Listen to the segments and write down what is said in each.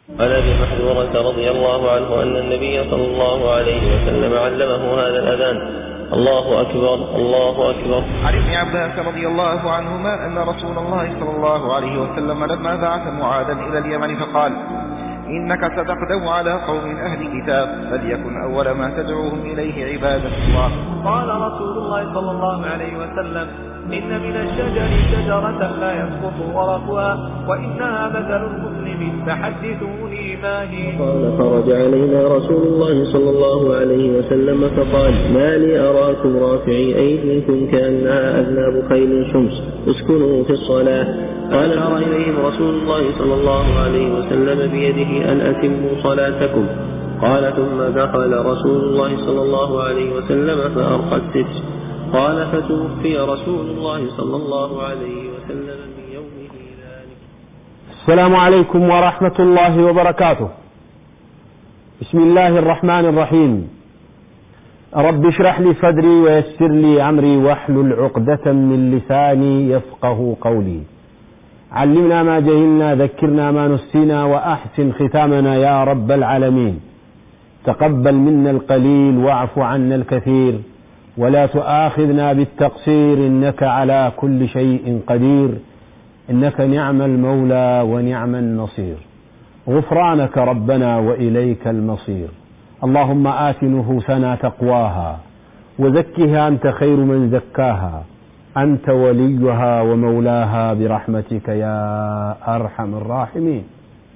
عن ابي محذورة رضي الله عنه ان النبي صلى الله عليه وسلم علمه هذا الاذان الله اكبر الله اكبر عن ابن عباس رضي الله عنهما أن رسول الله صلى الله عليه وسلم لما بعث معاذا إلى اليمن فقال إنك ستقدم على قوم أهل كتاب فليكن أول ما تدعوهم إليه عبادة الله قال رسول الله صلى الله عليه وسلم إن من الشجر شجرة لا يسقط ورقها وإنها مثل المسلم فحدثوني ما هي قال خرج علينا رسول الله صلى الله عليه وسلم فقال ما لي أراكم رافعي أيديكم كأنها أذناب خيل شمس اسكنوا في الصلاة قال أشار إليهم رسول الله صلى الله عليه وسلم بيده أن أتموا صلاتكم قال ثم دخل رسول الله صلى الله عليه وسلم فأرقى الستر قال فتوفي رسول الله صلى الله عليه وسلم من يومه ذلك السلام عليكم ورحمة الله وبركاته بسم الله الرحمن الرحيم رب اشرح لي صدري ويسر لي أمري واحلل عقدة من لساني يفقه قولي علمنا ما جهلنا ذكرنا ما نسينا وأحسن ختامنا يا رب العالمين تقبل منا القليل واعف عنا الكثير ولا تؤاخذنا بالتقصير إنك على كل شيء قدير إنك نعم المولى ونعم النصير غفرانك ربنا وإليك المصير اللهم آت نفوسنا تقواها وزكها أنت خير من زكاها أنت وليها ومولاها برحمتك يا أرحم الراحمين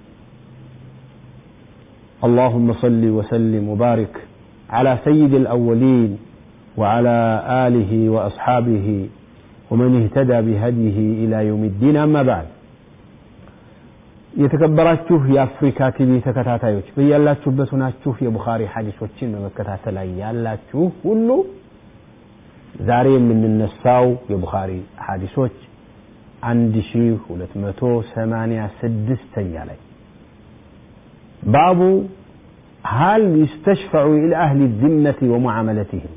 اللهم صل وسلم وبارك على سيد الأولين وعلى آله وأصحابه ومن اهتدى بهديه إلى يوم الدين أما بعد የተከበራችሁ የአፍሪካ ቲቪ ተከታታዮች በያላችሁበት ሆናችሁ የቡኻሪ ሐዲሶችን በመከታተል ላይ ያላችሁ ሁሉ ዛሬ የምንነሳው የቡኻሪ ሐዲሶች አንድ ሺ ሁለት መቶ ሰማኒያ ስድስተኛ ላይ ባቡ هل يستشفع إلى أهل الذمة ومعاملتهم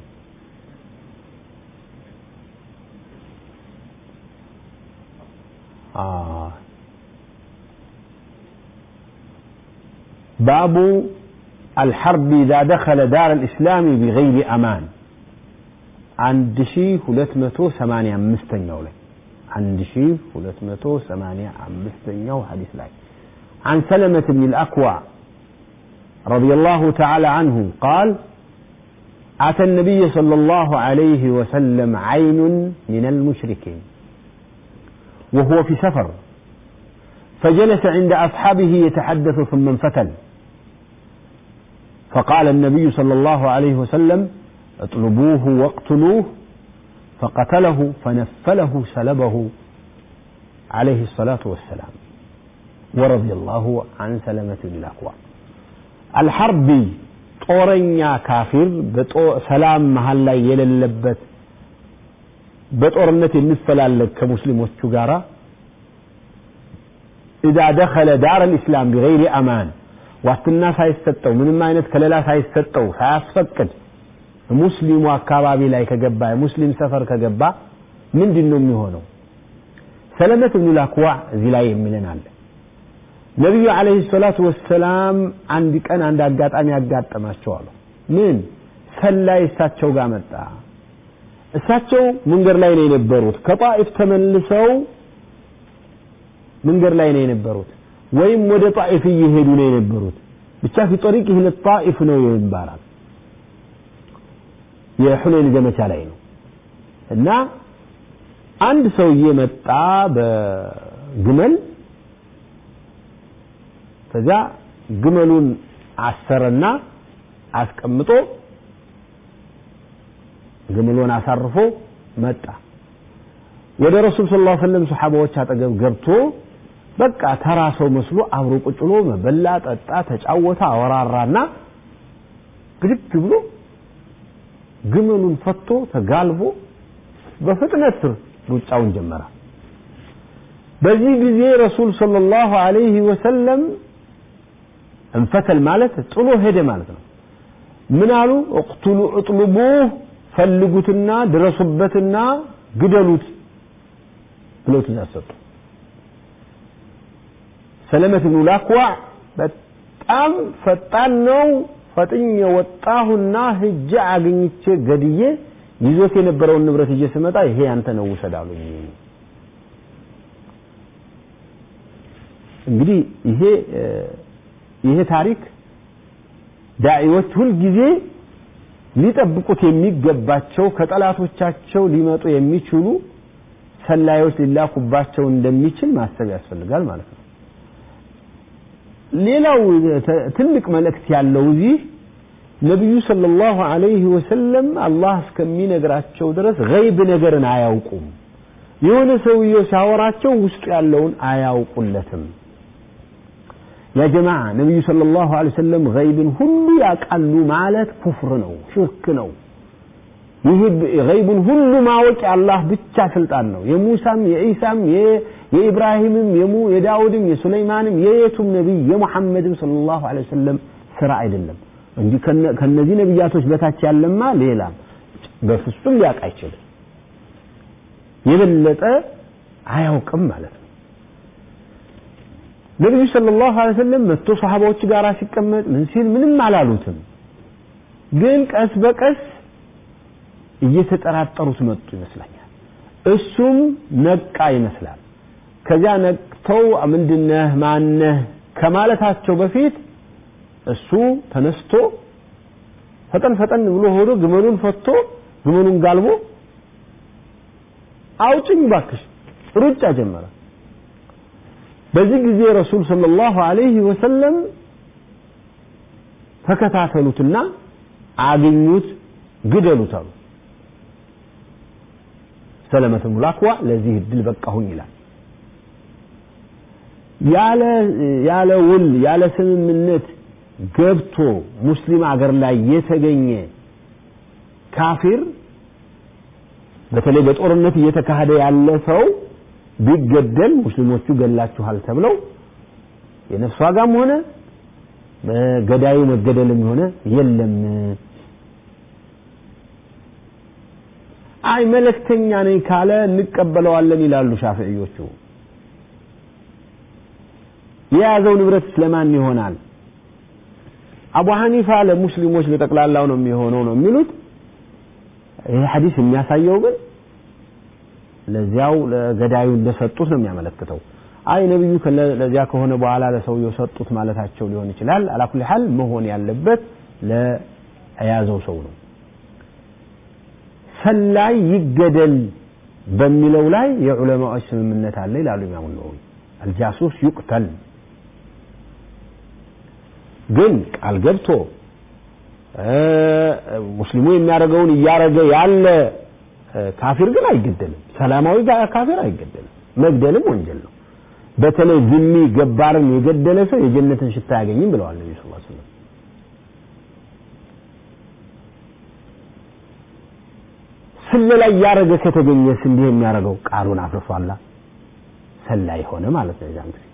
آه. باب الحرب إذا دخل دار الإسلام بغير أمان عند شي هلتمتو ثمانية مستنيو لي عند شي هلتمتو ثمانية مستنيو حديث لاي عن سلمة بن الأكوع رضي الله تعالى عنه قال أتى النبي صلى الله عليه وسلم عين من المشركين وهو في سفر فجلس عند أصحابه يتحدث ثم انفتل فقال النبي صلى الله عليه وسلم اطلبوه واقتلوه فقتله فنفله سلبه عليه الصلاة والسلام ورضي الله عن سلمة بن الأكوع الحرب ጦረኛ ካፊር ሰላም መሀል ላይ የሌለበት በጦርነት የሚፈላለግ ከሙስሊሞቹ ጋር ኢዛ ደኸለ ዳር ልእስላም ቢገይሪ አማን ዋስትና ሳይሰጠው ምንም አይነት ከለላ ሳይሰጠው ሳያስፈቅድ ሙስሊሙ አካባቢ ላይ ከገባ የሙስሊም ሰፈር ከገባ ምንድን ነው የሚሆነው ሰለመት ብኑ ላክዋዕ እዚህ ላይ የሚለን አለ ነቢዩ አለህ ሰላቱ ወሰላም አንድ ቀን አንድ አጋጣሚ ያጋጠማቸው አሉ ምን ሰላይ እሳቸው ጋር መጣ እሳቸው መንገድ ላይ ነው የነበሩት ከጣኢፍ ተመልሰው መንገድ ላይ ነው የነበሩት ወይም ወደ ጣኢፍ እየሄዱ ነው የነበሩት ብቻ ፊ ጠሪቅ ይህን ጣኢፍ ነው ይባላል የሑኔን ዘመቻ ላይ ነው እና አንድ ሰውዬ መጣ በግመል ከዚያ ግመሉን አሰረና አስቀምጦ ግመሉን አሳርፎ መጣ ወደ ረሱል ስ ላ ሰለም ሰሓባዎች አጠገብ ገብቶ በቃ ተራ ሰው መስሎ አብሮ ቁጭ ብሎ መበላ ጠጣ ተጫወተ አወራራና ብድግ ብሎ ግመሉን ፈቶ ተጋልቦ በፍጥነት ሩጫውን ጀመረ በዚህ ጊዜ ረሱል ሰለላሁ ዐለይሂ ወሰለም እንፈተል ማለት ጥሎ ሄደ ማለት ነው ምን አሉ እቅቱሉ እጥልቡህ ፈልጉትና ድረሱበትና ግደሉት ብለው ትእዛዝ ሰጡ ሰለመት ብኑ ላክዋዕ በጣም ፈጣን ነው ፈጥኜ ወጣሁና ሂጄ አግኝቼ ገድዬ ይዞት የነበረውን ንብረት ይዤ ስመጣ ይሄ ያንተ ነው ውሰድ አሉኝ እንግዲህ ይሄ ይሄ ታሪክ ዳዒዎች ሁልጊዜ ሊጠብቁት የሚገባቸው ከጠላቶቻቸው ሊመጡ የሚችሉ ሰላዮች ሊላኩባቸው እንደሚችል ማሰብ ያስፈልጋል ማለት ነው ሌላው ትልቅ መልእክት ያለው እዚህ ነቢዩ ሰለላሁ ዐለይሂ ወሰለም አላህ እስከሚነግራቸው ድረስ ገይብ ነገርን አያውቁም የሆነ ሰውየው ሲያወራቸው ውስጡ ያለውን አያውቁለትም ያ ጀማዓ ነቢዩ ሰለላሁ ዐለይሂ ወሰለም ገይብን ሁሉ ያውቃሉ ማለት ኩፍር ነው ሽርክ ነው ይህ ገይቡን ሁሉ ማወቅ የአላህ ብቻ ስልጣን ነው የሙሳም የኢሳም የኢብራሂምም የዳውድም የሱለይማንም የየቱም ነቢይ የሙሐመድም ሰለላሁ ዐለይሂ ወሰለም ስራ አይደለም እንጂ ከነዚህ ነቢያቶች በታች ያለማ ሌላ በፍጹም ሊያውቅ አይችልም የበለጠ አያውቅም ማለት ነው ነቢዩ ሰለላሁ ዐለይሂ ወሰለም መጥቶ ሰሃባዎች ጋር ሲቀመጥ ምን ሲል ምንም አላሉትም ግን ቀስ በቀስ እየተጠራጠሩት መጡ ይመስለኛል እሱም ነቃ ይመስላል ከዚያ ነቅተው ምንድነህ ማነህ ከማለታቸው በፊት እሱ ተነስቶ ፈጠን ፈጠን ብሎ ሆዶ ግመሉን ፈቶ ግመሉን ጋልቦ አውጭኝ ባክሽ ሩጫ ጀመረ በዚህ ጊዜ ረሱል ሰለላሁ ዐለይሂ ወሰለም ተከታተሉትና አገኙት ግደሉት አሉ ሰለመት ብኑ አክዋ ለዚህ እድል በቃሁኝ ይላል ያለ ያለ ውል ያለ ስምምነት ገብቶ ሙስሊም አገር ላይ የተገኘ ካፊር በተለይ በጦርነት እየተካሄደ ያለ ሰው ቢገደል ሙስሊሞቹ ገላችኋል ተብለው የነፍስ ዋጋም ሆነ ገዳዩ መገደልም ሆነ የለም አይ መለክተኛ ነኝ ካለ እንቀበለዋለን ይላሉ ሻፊዕዮቹ የያዘው ንብረት ስለማን ይሆናል አቡ ሐኒፋ ለሙስሊሞች ለጠቅላላው ነው የሚሆነው ነው የሚሉት ይህ ሐዲስ የሚያሳየው ግን ለዚያው ለገዳዩ እንደሰጡት ነው የሚያመለክተው አይ ነብዩ ለዚያ ከሆነ በኋላ ለሰውየው ሰጡት ማለታቸው ሊሆን ይችላል አላኩል ሐል መሆን ያለበት ለያዘው ሰው ነው ሰላይ ይገደል በሚለው ላይ የዑለማዎች ስምምነት አለ ይላሉ ኢማሙ ነወዊ አልጃሱስ ይቁተል ግን ቃል ገብቶ ሙስሊሙ የሚያደርገውን እያረገ ያለ ካፊር ግን አይገደልም ሰላማዊ ካፊር አይገደልም መግደልም ወንጀል ነው በተለይ ዝሚ ገባርን የገደለ ሰው የጀነትን ሽታ አያገኝም ብለዋል ነቢ ስ ስለም ስለላ እያረገ ከተገኘስ እንዲህ የሚያደርገው ቃሉን አፍርሷላ ሰላይ ሆነ ማለት ነው የዛን ጊዜ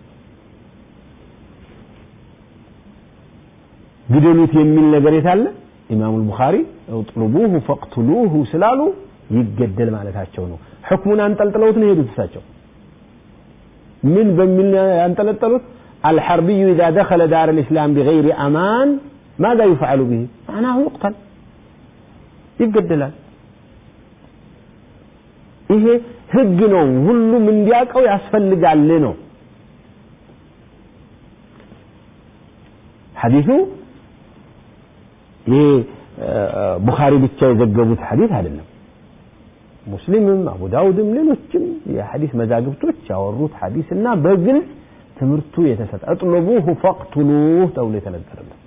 ግደሉት የሚል ነገር የታለ ኢማሙ ልቡኻሪ እጥልቡሁ ፈቅትሉሁ ስላሉ ይገደል ማለታቸው ነው ሕክሙን አንጠልጥለውት ነው የሄዱት እሳቸው ምን በሚል ያንጠለጠሉት الحربي إذا دخل دار الإسلام بغير أمان ماذا يفعل به معناه يقتل ይገደላል ይሄ ህግ ነው ሁሉም እንዲያውቀው ያስፈልጋል ነው ሐዲሱ ይሄ ቡኻሪ ብቻ የዘገቡት ሐዲስ አይደለም ሙስሊምም አቡ ዳውድም ሌሎችም የሐዲስ መዛግብቶች ያወሩት ሐዲስ እና በግልጽ ትምህርቱ የተሰጠ እጥልቡሁ ፈቅትሉህ ተብሎ የተነገረለት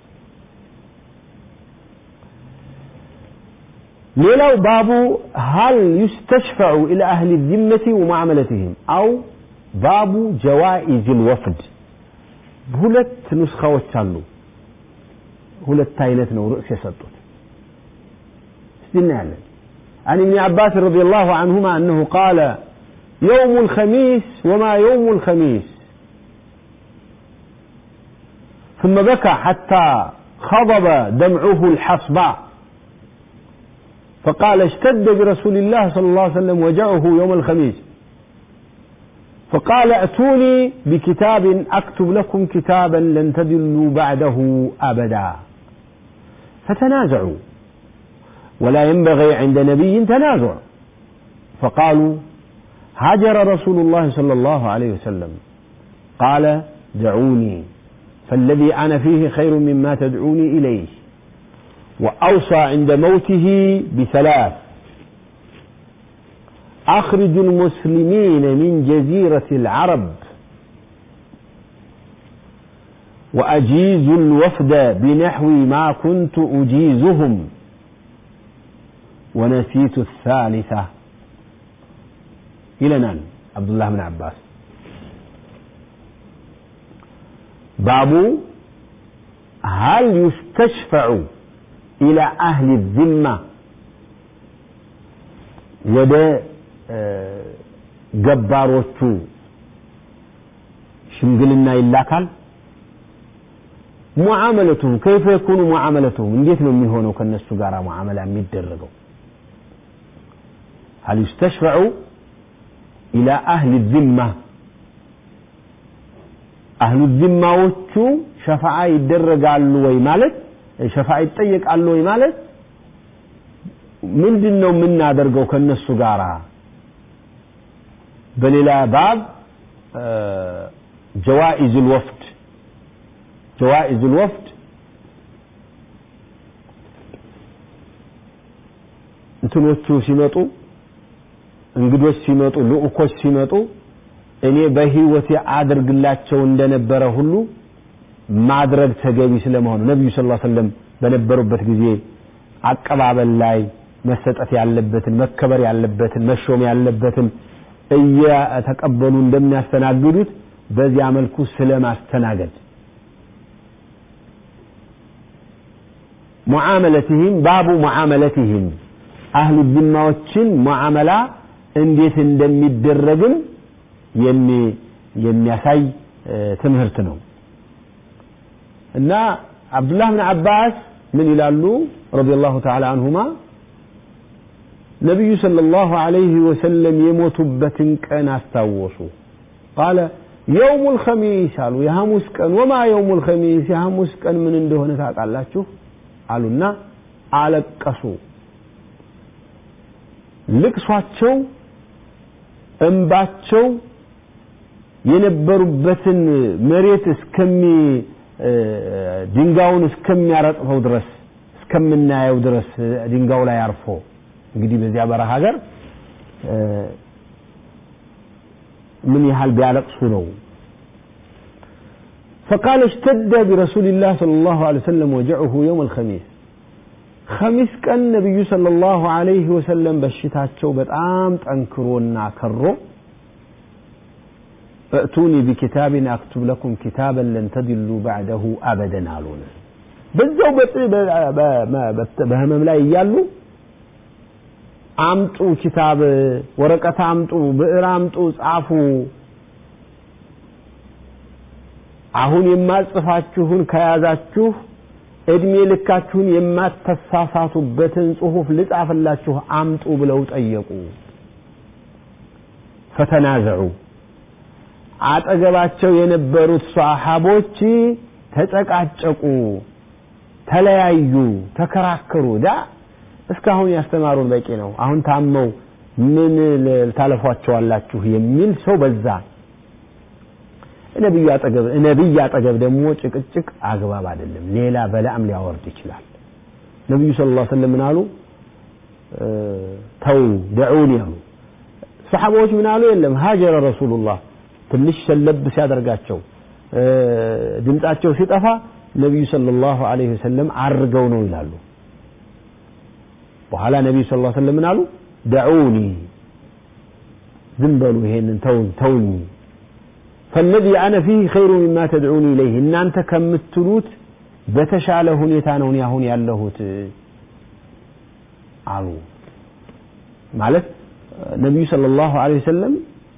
ሌላው ባቡ ሀል ዩስተሽፈዑ ኢላ አህሊ ዚመቲ ወማዕመለትህም አው ባቡ ጀዋኢዝ ልወፍድ ሁለት ኑስኻዎች አሉ ሁለት አይነት ነው ርዕስ የሰጡት እስቲ እናያለን عن ابن عباس رضي الله عنهما أنه قال يوم الخميس وما يوم الخميس ثم بكى حتى خضب دمعه الحصباء فقال اشتد برسول الله صلى الله عليه وسلم وجعه يوم الخميس فقال ائتوني بكتاب اكتب لكم كتابا لن تدلوا بعده ابدا فتنازعوا ولا ينبغي عند نبي تنازع فقالوا هاجر رسول الله صلى الله عليه وسلم قال دعوني فالذي انا فيه خير مما تدعوني اليه واوصى عند موته بثلاث اخرج المسلمين من جزيره العرب واجيز الوفد بنحو ما كنت اجيزهم ونسيت الثالثه ይለናል አብዱላህ ብን አባስ ባቡ هل يستشفع إلى أهل الذمة ወደ ገባሮቹ ሽምግልና ይላካል ሙዓመለቱም ከይፈ የኩኑ ሙዓመለቱም እንዴት ነው የሚሆነው ከነሱ ጋር ሙዓመላ የሚደረገው هل يستشفع إلى أهل الذمة أهل الذمة وچو شفاعة يدرجالو ወይ ማለት ሸፋዓ ይጠየቃሉ ወይ ማለት ምንድን ነው የምናደርገው ከነሱ ጋር በሌላ ባብ ጀዋኢዝ الوفد ጀዋኢዝ الوفد እንትኖቹ ሲመጡ እንግዶች ሲመጡ ልኡኮች ሲመጡ እኔ በህይወቴ አድርግላቸው እንደነበረ ሁሉ ማድረግ ተገቢ ስለመሆኑ ነቢዩ ስ ሰለም በነበሩበት ጊዜ አቀባበል ላይ መሰጠት ያለበትን መከበር ያለበትን መሾም ያለበትን እየተቀበሉ እንደሚያስተናግዱት በዚያ መልኩ ስለ ማስተናገድ ሙዓመለትህም ባቡ ሙዓመለትህም አህሉ ዚማዎችን ሙዓመላ እንዴት እንደሚደረግም የሚያሳይ ትምህርት ነው እና አብዱላህ ብን አባስ ምን ይላሉ ረዲየላሁ ተዓላ አንሁማ ነቢዩ ሰለላሁ ዐለይሂ ወሰለም የሞቱበትን ቀን አስታወሱ ቃለ የውሙ ልኸሚስ አሉ የሐሙስ ቀን ወማ የውሙ ልኸሚስ የሐሙስ ቀን ምን እንደሆነ ታውቃላችሁ አሉና አለቀሱ ልቅሷቸው እንባቸው የነበሩበትን መሬት እስከሚ ድንጋዩን እስከሚያረጥፈው ድረስ እስከምናየው ድረስ ድንጋዩ ላይ አርፎ እንግዲህ በዚያ በረሃ ሀገር ምን ያህል ቢያለቅሱ ነው فقال اشتد برسول الله صلى الله عليه وسلم وجعه يوم الخميس خميس كان النبي صلى الله عليه وسلم በሽታቸው በጣም ጠንክሮና ከሮ ائتوني بكتاب اكتب لكم كتابا لن تضلوا بعده ابدا አሉን በዛው በህመም ላይ እያሉ አምጡ ኪታብ ወረቀት አምጡ ብዕር አምጡ ጻፉ አሁን የማጽፋችሁን ከያዛችሁ እድሜ ልካችሁን የማተሳሳቱበትን ጽሁፍ ልጻፍላችሁ አምጡ ብለው ጠየቁ ፈተናዘዑ አጠገባቸው የነበሩት ሰሃቦች ተጨቃጨቁ ተለያዩ ተከራከሩ ዳ እስካሁን ያስተማሩን በቂ ነው አሁን ታመው ምን ታለፏቸዋላችሁ የሚል ሰው በዛ ነብዩ አጠገብ ነብይ አጠገብ ደግሞ ጭቅጭቅ አግባብ አይደለም ሌላ በላም ሊያወርድ ይችላል ነብዩ ሰለላሁ ዐለይሂ ወሰለም ምን አሉ ተው ደዑኒ አሉ ሰሓቦች ምን አሉ የለም ሀጀረ ረሱሉላህ ትንሽ ሰለብ ሲያደርጋቸው ድምጻቸው ሲጠፋ ነቢዩ ሰለላሁ ዐለይሂ ወሰለም አርገው ነው ይላሉ በኋላ ነቢዩ ስ ሰለም ምን አሉ ደዑኒ ዝም በሉ ይሄንን ተውን ተውኝ فالذي أنا فيه خير مما تدعوني إليه إن أنت كمتلوت በተሻለ ሁኔታ ነው እኔ አሁን ያለሁት አሉ ማለት ነቢዩ ሰለላሁ ዐለይሂ ወሰለም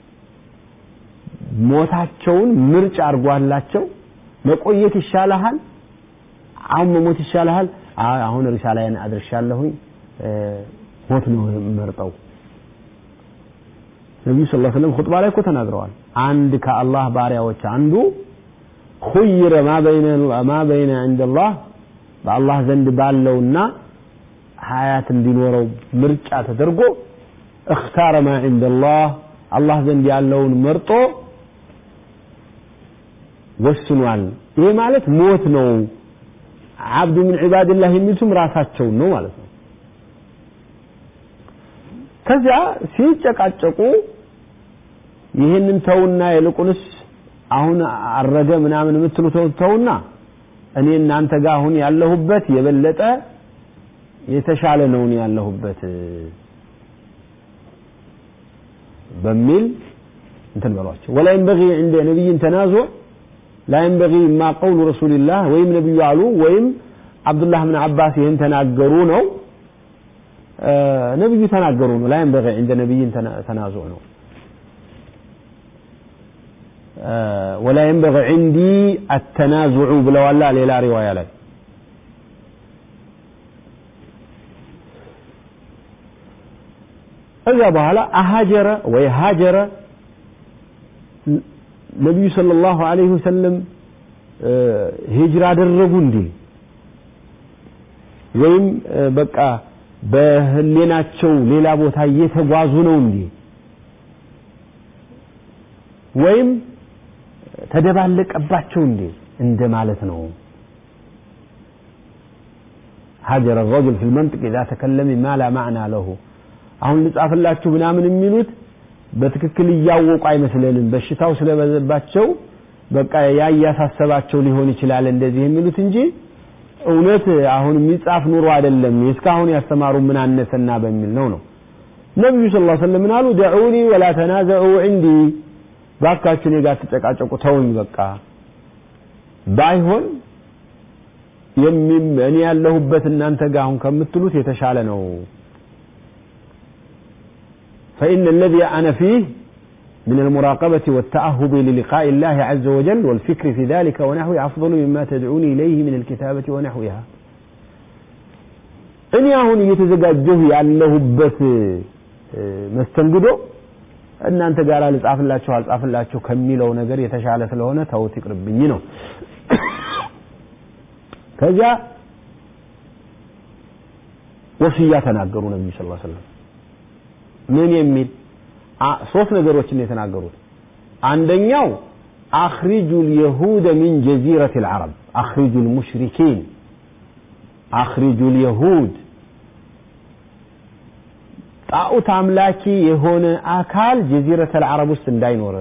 ሞታቸውን ምርጫ አድርጓላቸው መቆየት ይሻልሃል አሁን መሞት ይሻልሃል አሁን ሪሳላዬን አድርሻለሁኝ ሞት ነው የምመርጠው ነቢዩ ስ ሰለም ኹጥባ ላይ እኮ ተናግረዋል አንድ ከአላህ ባሪያዎች አንዱ ኹይረ ማ በይነ ዐንደላህ በአላህ ዘንድ ባለውና ሀያት እንዲኖረው ምርጫ ተደርጎ እክታረ ማ ዐንደላህ አላህ ዘንድ ያለውን መርጦ ወስኗል ይሄ ማለት ሞት ነው አብዱ ምን ዒባድላህ የሚሉትም ራሳቸውን ነው ማለት ነው ከዚያ ሲጨቃጨቁ ይህንን ተውና ይልቁንስ አሁን አረገ ምናምን የምትሉት ተውና እኔ እናንተ ጋር አሁን ያለሁበት የበለጠ የተሻለ ነው እኔ ያለሁበት በሚል እንትን በሏቸው ወላ ينبغي عند نبي تنازع لا ينبغي ما قول رسول الله ወይም ነብዩ አሉ ወይም አብዱላህ ብን አባስ ይህን ተናገሩ ነው ነብዩ ተናገሩ ነው لا ينبغي عند نبي تنازع ነው ولا ينبغي عندي التنازع ብለዋላ ሌላ ሪዋያ ላይ ከዛ በኋላ አሃጀረ ወይ ሃጀረ ነቢዩ ሰለላሁ ዐለይሂ ወሰለም ሂጅራ አደረጉ እንዴ ወይም በቃ በህሌናቸው ሌላ ቦታ እየተጓዙ ነው እንዴ ወይም ተደባለቀባቸው እንዴ እንደ ማለት ነው هاجر الرجل في المنطق إذا تكلم ما لا معنى له አሁን ልጻፍላችሁ ምናምን የሚሉት በትክክል እያወቁ አይመስለንም በሽታው ስለበዘባቸው በቃ ያ እያሳሰባቸው ሊሆን ይችላል እንደዚህ የሚሉት እንጂ እውነት አሁን የሚጻፍ ኑሮ አይደለም እስካሁን ያስተማሩ ምን አነሰና በሚል ነው ነው ነብዩ ሰለላሁ ዐለይሂ ወሰለም አሉ ደዑኒ ወላ ተናዘዑ እንዲ ባካችሁ እኔ ጋር ተጨቃጨቁ ተውኝ በቃ ባይሆን እኔ ያለሁበት እናንተ ጋር አሁን ከምትሉት የተሻለ ነው فإن الذي أنا فيه من المراقبة والتأهب للقاء الله عز وجل والفكر في ذلك ونحوه أفضل مما تدعوني إليه من الكتابة ونحوها እኔ አሁን እየተዘጋጀሁ ያለሁበት መስተንግዶ እናንተ ጋር ልጻፍላችሁ አልጻፍላችሁ ከሚለው ነገር የተሻለ ስለሆነ ተውት ይቅርብኝ ነው ከዚያ ወስያ ተናገሩ ነብዩ ሰለላሁ ዐለይሂ ወሰለም ምን የሚል ሶስት ነገሮችን የተናገሩት አንደኛው አኽሪጁ اليهود من جزيرة العرب أخرجوا المشركين أخرجوا اليهود ጣዖት አምላኪ የሆነ አካል ጀዚረተ العرب ውስጥ እንዳይኖር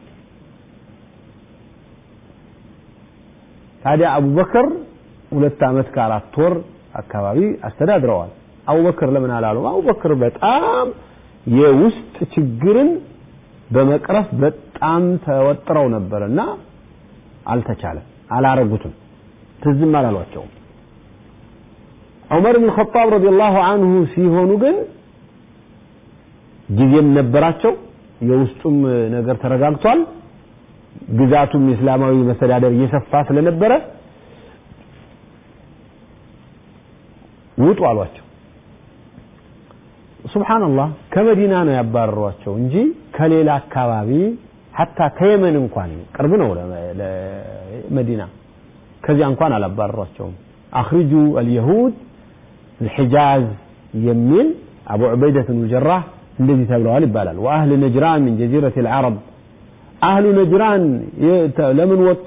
ታዲያ አቡበክር ሁለት ዓመት ከአራት ወር አካባቢ አስተዳድረዋል አቡበክር ለምን አላሉም አቡበክር በጣም የውስጥ ችግርን በመቅረፍ በጣም ተወጥረው ነበርና አልተቻለም አላረጉትም ትዝም አላሏቸውም ዑመር ብን ኸጣብ ረዲየላሁ አንሁ ሲሆኑ ግን ጊዜም ነበራቸው የውስጡም ነገር ተረጋግቷል ግዛቱም የእስላማዊ መስተዳደር እየሰፋ ስለነበረ ውጡ አሏቸው ሱብሃንአላህ ከመዲና ነው ያባረሯቸው እንጂ ከሌላ አካባቢ ሐታ ከየመን እንኳን ቅርብ ነው ለመዲና ከዚያ እንኳን አላባረሯቸውም አኽሪጁ አልየሁድ الحجاز የሚል አቡ ዑበይደት ብን ጀራህ እንደዚህ ተብለዋል ይባላል ወአህል ነጅራን ምን ጀዚረት العرب አህሉ ነጅራን ለምን ወጡ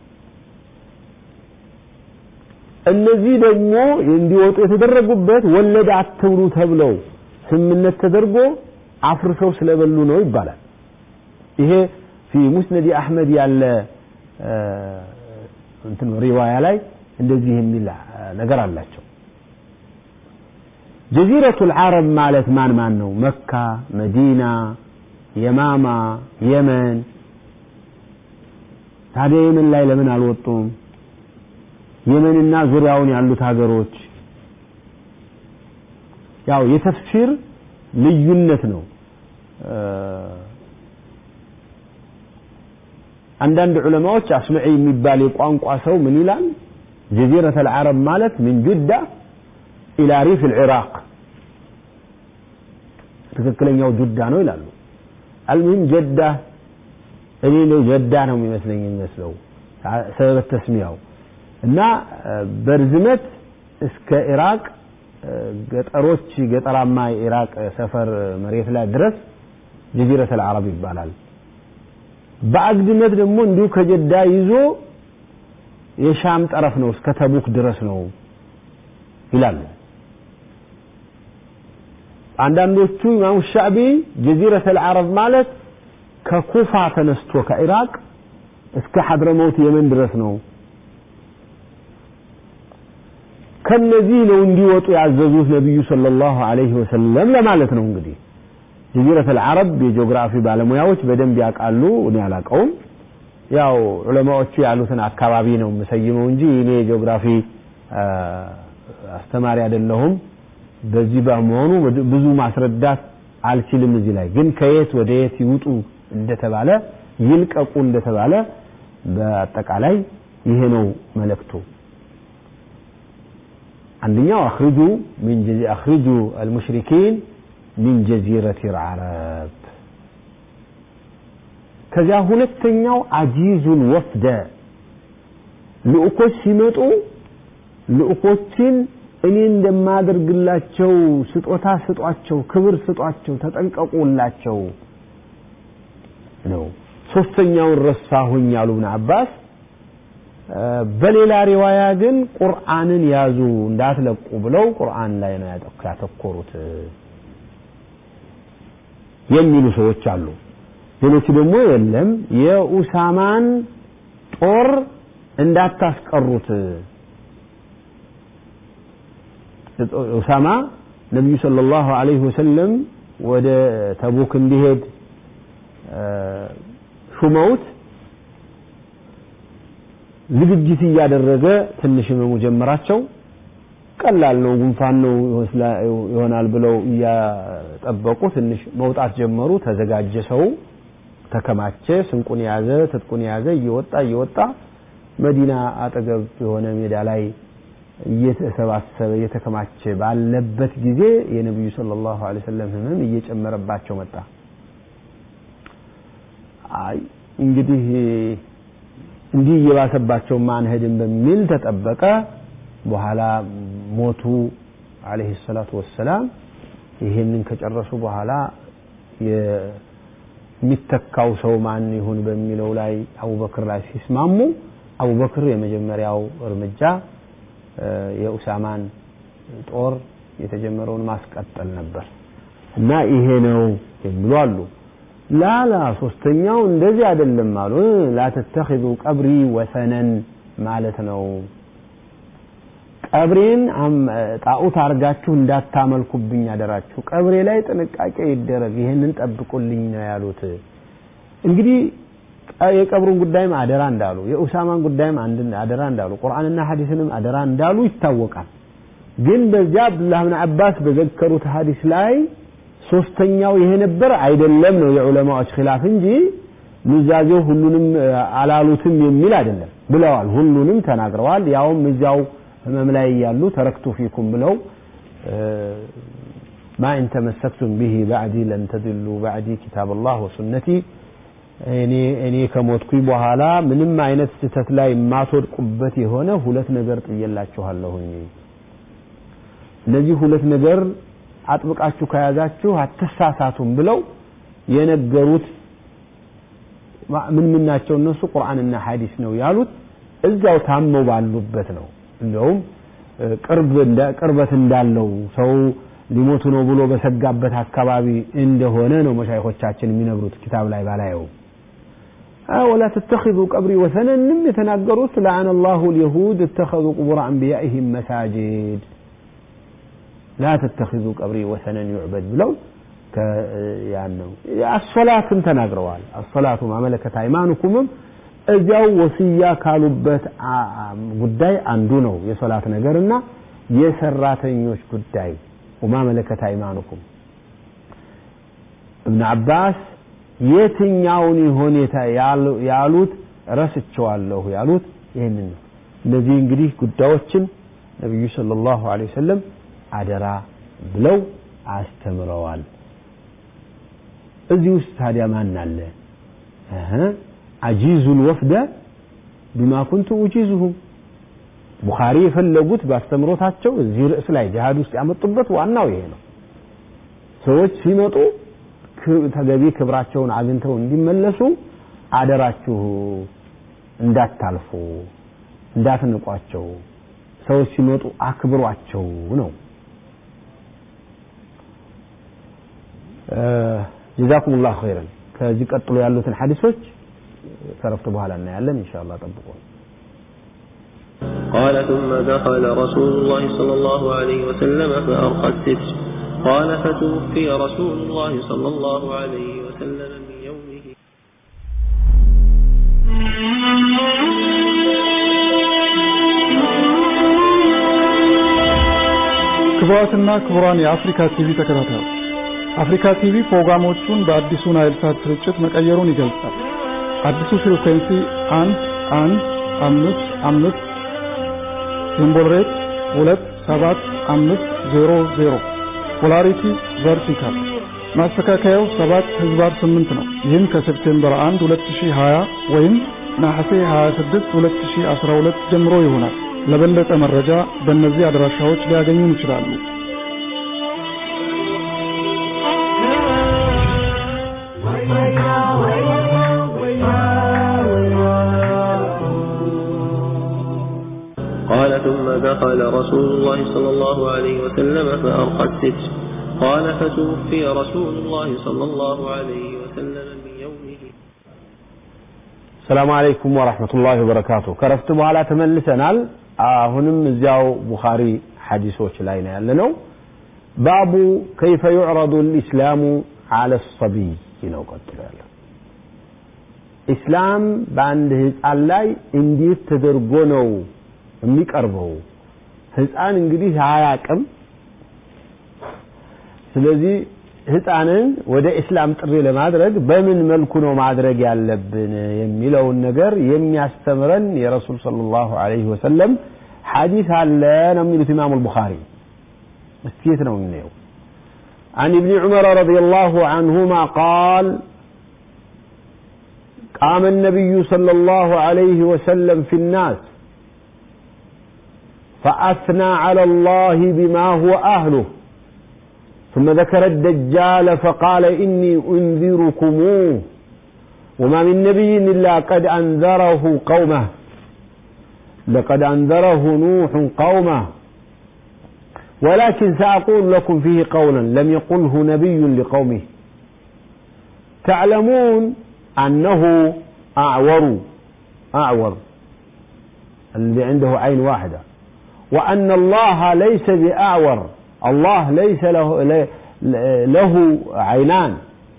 እነዚህ ደግሞ እንዲወጡ የተደረጉበት ወለድ አትብሉ ተብለው ስምነት ተደርጎ አፍርሰው ስለበሉ ነው ይባላል ይሄ ፊ ሙስነድ አሕመድ ያለ እንትን ሪዋያ ላይ እንደዚህ የሚል ነገር አላቸው ጀዚረቱ ልዓረብ ማለት ማን ማን ነው መካ መዲና የማማ የመን ታዲያ የመን ላይ ለምን አልወጡም የመንና ዙሪያውን ያሉት ሀገሮች ያው የተፍሲር ልዩነት ነው አንዳንድ ዑለማዎች አስሉዒ የሚባል የቋንቋ ሰው ምን ይላል ጀዚረት አልዓረብ ማለት ምን ጁዳ ኢላ ሪፍ ልዕራቅ ትክክለኛው ጁዳ ነው ይላሉ አልሙሂም ጀዳ እኔ ነው ጀዳ ነው የሚመስለኝ የሚመስለው ሰበብ ተስሚያው እና በርዝመት እስከ ኢራቅ ገጠሮች ገጠራማ የኢራቅ ሰፈር መሬት ላይ ድረስ ጀዚረት አልዓረብ ይባላል። በአግድመት ደግሞ እንዲሁ ከጀዳ ይዞ የሻም ጠረፍ ነው እስከ ተቡክ ድረስ ነው ይላሉ። አንዳንዶቹ ኢማሙ ሻዕቢ ጀዚረት አልዓረብ ማለት ከኩፋ ተነስቶ ከኢራቅ እስከ ሐድረመውት የመን ድረስ ነው። ከነዚህ ነው እንዲወጡ ያዘዙት ነቢዩ ሰለላሁ ዐለይሂ ወሰለም ለማለት ነው። እንግዲህ ጀዚረት አልዓረብ የጂኦግራፊ ባለሙያዎች በደንብ ያውቃሉ። እኔ አላውቀውም። ያው ዑለማዎቹ ያሉትን አካባቢ ነው የምሰይመው እንጂ እኔ የጂኦግራፊ አስተማሪ አይደለሁም። በዚህ በመሆኑ ብዙ ማስረዳት አልችልም። እዚህ ላይ ግን ከየት ወደ የት ይውጡ እንደተባለ ይልቀቁ እንደተባለ በአጠቃላይ ይሄ ነው መልእክቱ። አንደኛው አኽርጁ ሚን አኽርጁ አልሙሽሪኪን ሚን ጀዚረት አልዓረብ ከዚያ ሁለተኛው አጂዙል ወፍደ ልኡኮች ሲመጡ ልኡኮችን እኔ እንደማደርግላቸው ስጦታ ስጧቸው፣ ክብር ስጧቸው፣ ተጠንቀቁላቸው ነው። ሶስተኛውን ረሳሁኝ አሉ ብን አባስ። በሌላ ሪዋያ ግን ቁርአንን ያዙ እንዳትለቁ ብለው ቁርአን ላይ ነው ያተኮሩት የሚሉ ሰዎች አሉ። ሌሎቹ ደግሞ የለም የኡሳማን ጦር እንዳታስቀሩት ኡሳማ ነቢዩ ሰለላሁ ዐለይሂ ወሰለም ወደ ተቡክ እንዲሄድ ሹመውት ዝግጅት እያደረገ ትንሽ ህመሙ ጀመራቸው። ቀላል ነው፣ ጉንፋን ነው ይሆናል ብለው እያጠበቁ ትንሽ መውጣት ጀመሩ። ተዘጋጀ፣ ሰው ተከማቸ፣ ስንቁን የያዘ ትጥቁን የያዘ እየወጣ እየወጣ መዲና አጠገብ የሆነ ሜዳ ላይ እየተሰባሰበ እየተከማቸ ባለበት ጊዜ የነቢዩ ሰለላሁ ዐለይሂ ወሰለም ህመም እየጨመረባቸው መጣ። አይ እንግዲህ እንዲህ እየባሰባቸው ማንሄድን በሚል ተጠበቀ። በኋላ ሞቱ አለይሂ ሰላቱ ወሰላም። ይህንን ከጨረሱ በኋላ የሚተካው ሰው ማን ይሁን በሚለው ላይ አቡበክር ላይ ሲስማሙ አቡበክር የመጀመሪያው እርምጃ የኡሳማን ጦር የተጀመረውን ማስቀጠል ነበር እና ይሄ ነው የሚሉ አሉ። ላላ ሶስተኛው እንደዚህ አይደለም አሉ። ላ ተተኺዙ ቀብሪ ወሰነን ማለት ነው። ቀብሬን ጣዖት አድርጋችሁ እንዳታመልኩብኝ አደራችሁ። ቀብሬ ላይ ጥንቃቄ ይደረግ፣ ይህንን ጠብቁልኝ ነው ያሉት። እንግዲህ የቀብሩን ጉዳይም አደራ እንዳሉ፣ የኡሳማን ጉዳይም አንድ አደራ እንዳሉ፣ ቁርአንና ሐዲስንም አደራ እንዳሉ ይታወቃል። ግን በዚያ አብዱላህ ብን አባስ በዘከሩት ሐዲስ ላይ ሶስተኛው ይሄ ነበር አይደለም ነው የዑለማዎች ኺላፍ እንጂ ኑዛዜው ሁሉንም አላሉትም የሚል አይደለም ብለዋል። ሁሉንም ተናግረዋል። ያውም እዚያው ህመም ላይ እያሉ ተረክቱ ፊኩም ብለው ማ ኢን ተመሰክቱም ቢሂ ባዕዲ ለን ተድሉ ባዕዲ ኪታብ አላህ ወሱነቲ እኔ እኔ ከሞትኩኝ በኋላ ምንም አይነት ስህተት ላይ የማትወድቁበት የሆነ ሁለት ነገር ጥየላችኋለሁኝ። እነዚህ ሁለት ነገር አጥብቃችሁ ከያዛችሁ አትሳሳቱም ብለው የነገሩት ምን ምን ናቸው እነሱ? ቁርአንና ሐዲስ ነው ያሉት። እዛው ታመው ባሉበት ነው። እንደውም ቅርብ ቅርበት እንዳለው ሰው ሊሞቱ ነው ብሎ በሰጋበት አካባቢ እንደሆነ ነው መሻይኾቻችን የሚነግሩት ኪታብ ላይ ባላየው ወላ ተተኺዙ ቀብሪ ወሰነንም የተናገሩት ለዐነ ላሁ ልየሁድ እተኸዙ ቁቡር አንቢያኢህም መሳጅድ ላ ተተኺዙ ቀብሪ ወሰነን ዩዕበድ ብለው ያን ነው አሶላትን ተናግረዋል። አሶላቱ ማመለከት ሃይማኖኩምም እዚያው ወስያ ካሉበት ጉዳይ አንዱ ነው የሶላት ነገርና የሰራተኞች ጉዳይ ወማ መለከት አይማኑኩም እብን አባስ የትኛውን ይሆን ያሉት ረስቸዋለሁ ያሉት ይህንን ነው። እነዚህ እንግዲህ ጉዳዮችን ነቢዩ ሰለላሁ ዐለይሂ ወሰለም አደራ ብለው አስተምረዋል። እዚህ ውስጥ ታዲያ ማን አለ አጂዙል ወፍደ ቢማ ኩንቱ ኡጂዙሁም ቡኻሪ የፈለጉት በአስተምሮታቸው እዚህ ርዕስ ላይ ጅሃድ ውስጥ ያመጡበት ዋናው ይሄ ነው ሰዎች ሲመጡ ተገቢ ክብራቸውን አግኝተው እንዲመለሱ አደራችሁ እንዳታልፉ እንዳትንቋቸው ሰዎች ሲመጡ አክብሯቸው ነው ጀዛኩም ላሁ ኸይረን ከዚህ ቀጥሎ ያሉትን ሐዲሶች ከረፍት በኋላ እናያለን ኢንሻአላህ ጠብቁ قال ثم دخل رسول الله صلى الله عليه وسلم فأرقى الستر قال فتوفي رسول الله صلى الله عليه وسلم من يومه ክቡራትና ክቡራን የአፍሪካ ቲቪ ተከታታዮች አፍሪካ ቲቪ ፕሮግራሞቹን በአዲሱ ናይል ሳት ስርጭት መቀየሩን ይገልጻል። አዲሱ ፍሪኩዌንሲ አንድ አንድ አምስት አምስት ሲምቦል ሬት ሁለት ሰባት አምስት ዜሮ ዜሮ ፖላሪቲ ቨርቲካል ማስተካከያው ሰባት ህዝባር ስምንት ነው። ይህም ከሴፕቴምበር 1 2020 ወይም ነሐሴ 26 2012 ጀምሮ ይሆናል። ለበለጠ መረጃ በእነዚህ አድራሻዎች ሊያገኙን ይችላሉ። قال ثم دخل رسول الله صلى الله عليه وسلم فأرقى الستر قال فتوفي رسول الله صلى الله عليه وسلم من يومه ሰላም አለይኩም ወራህመቱላሂ ወበረካቱ ከረፍት በኋላ ተመልሰናል አሁንም እዚያው ቡኻሪ ሐዲሶች ላይ ነው ያለነው ባቡ ከይፈ ዩዕረዱ ልእስላሙ አለ ሰቢይ ነው ቀጥሎ ያለው ኢስላም በአንድ ህፃን ላይ እንዴት ተደርጎ ነው የሚቀርበው ህፃን እንግዲህ አያቅም ስለዚህ ህፃንን ወደ እስላም ጥሪ ለማድረግ በምን መልኩ ነው ማድረግ ያለብን የሚለውን ነገር የሚያስተምረን የረሱል ሰለላሁ ዐለይሂ ወሰለም ሐዲስ አለ ነው የሚሉት ኢማሙ አልቡኻሪ እስቲ የት ነው የምናየው عن ابن عمر رضي الله عنهما قال قام النبي صلى الله عليه وسلم في الناس فأثنى على الله بما هو أهله ثم ذكر الدجال فقال إني أنذركموه وما من نبي إلا قد أنذره قومه لقد أنذره نوح قومه ولكن سأقول لكم فيه قولا لم يقله نبي لقومه تعلمون أنه أعور أعور الذي عنده عين واحدة وأن الله ليس بأعور الله ليس له له عينان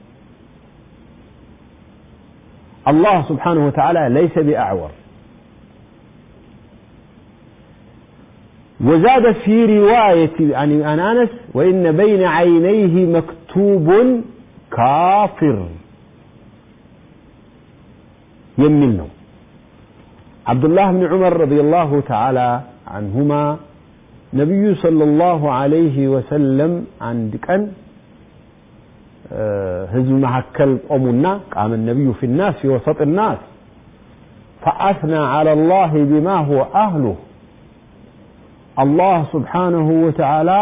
الله سبحانه وتعالى ليس بأعور وزاد في رواية عن عن أنس وإن بين عينيه مكتوب كافر يمنه عبد الله بن عمر رضي الله تعالى عنهما نبي صلى الله عليه وسلم عند كان هزم محكل قومنا قام النبي في الناس في وسط الناس فأثنى على الله بما هو أهله الله سبحانه وتعالى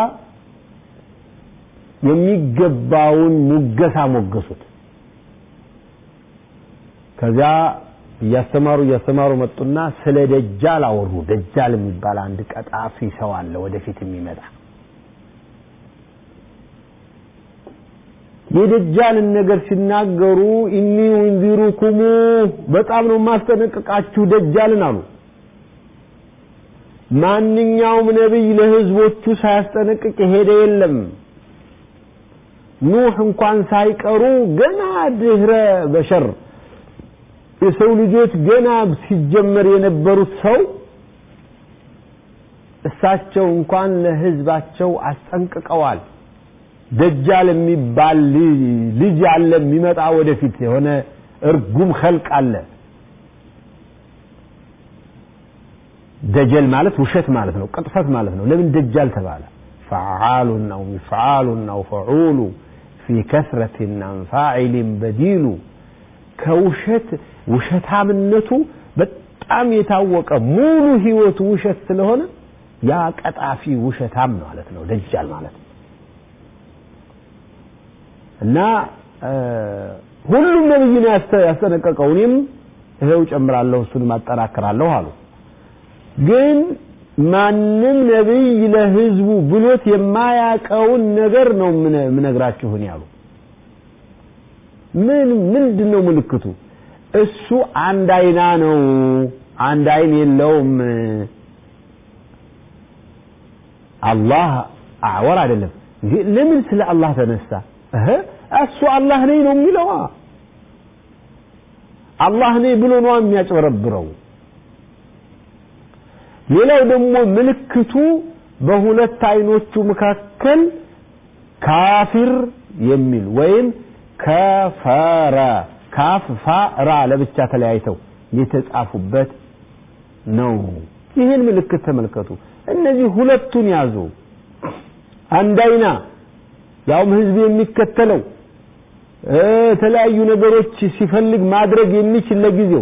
የሚገባውን ሙገሳ ሞገሱት ከዚያ እያስተማሩ እያስተማሩ መጡና ስለ ደጃል አወሩ ደጃል የሚባል አንድ ቀጣፊ ሰው አለ ወደፊት የሚመጣ የደጃልን ነገር ሲናገሩ ኢኒ ኡንዚሩኩሙ በጣም ነው ማስጠነቅቃችሁ ደጃልን አሉ ማንኛውም ነቢይ ለህዝቦቹ ሳያስጠነቅቅ የሄደ የለም ኑህ እንኳን ሳይቀሩ ገና ድህረ በሸር የሰው ልጆች ገና ሲጀመር የነበሩት ሰው እሳቸው እንኳን ለህዝባቸው አስጠንቅቀዋል ደጃል የሚባል ልጅ አለ የሚመጣ ወደፊት የሆነ እርጉም ኸልቅ አለ ደጀል ማለት ውሸት ማለት ነው ቅጥፈት ማለት ነው ለምን ደጃል ተባለ ፈዓሉን አው ሚፍዓሉን አው ፈዑሉ ፊ ከስረትን አን ፋዒልን በዲሉ ከውሸት ውሸታምነቱ በጣም የታወቀ ሙሉ ህይወቱ ውሸት ስለሆነ ያ ቀጣፊ ውሸታም ማለት ነው ደጃል ማለት ነው እና ሁሉም ነብይ ነው ያስጠነቀቀው እኔም ይሄው ጨምራለሁ እሱንም አጠናክራለሁ አሉ ግን ማንም ነብይ ለህዝቡ ብሎት የማያቀውን ነገር ነው ምነግራችሁ እኔ አሉ ምን ምንድን ነው ምልክቱ እሱ አንድ አይና ነው አንድ አይን የለውም አላህ አዕወር አይደለም እንዴ ለምን ስለ አላህ ተነሳ እህ እሱ አላህ ነኝ ነው የሚለው አላህ ነኝ ብሎ ነው የሚያጭበረብረው ሌላው ደግሞ ምልክቱ በሁለት አይኖቹ መካከል ካፊር የሚል ወይም ከፈረ ካፍ ፋ ራ ለብቻ ተለያይተው የተጻፉበት ነው ይህን ምልክት ተመልከቱ እነዚህ ሁለቱን ያዙ አንድ አይና ያውም ህዝብ የሚከተለው የተለያዩ ነገሮች ሲፈልግ ማድረግ የሚችል ለጊዜው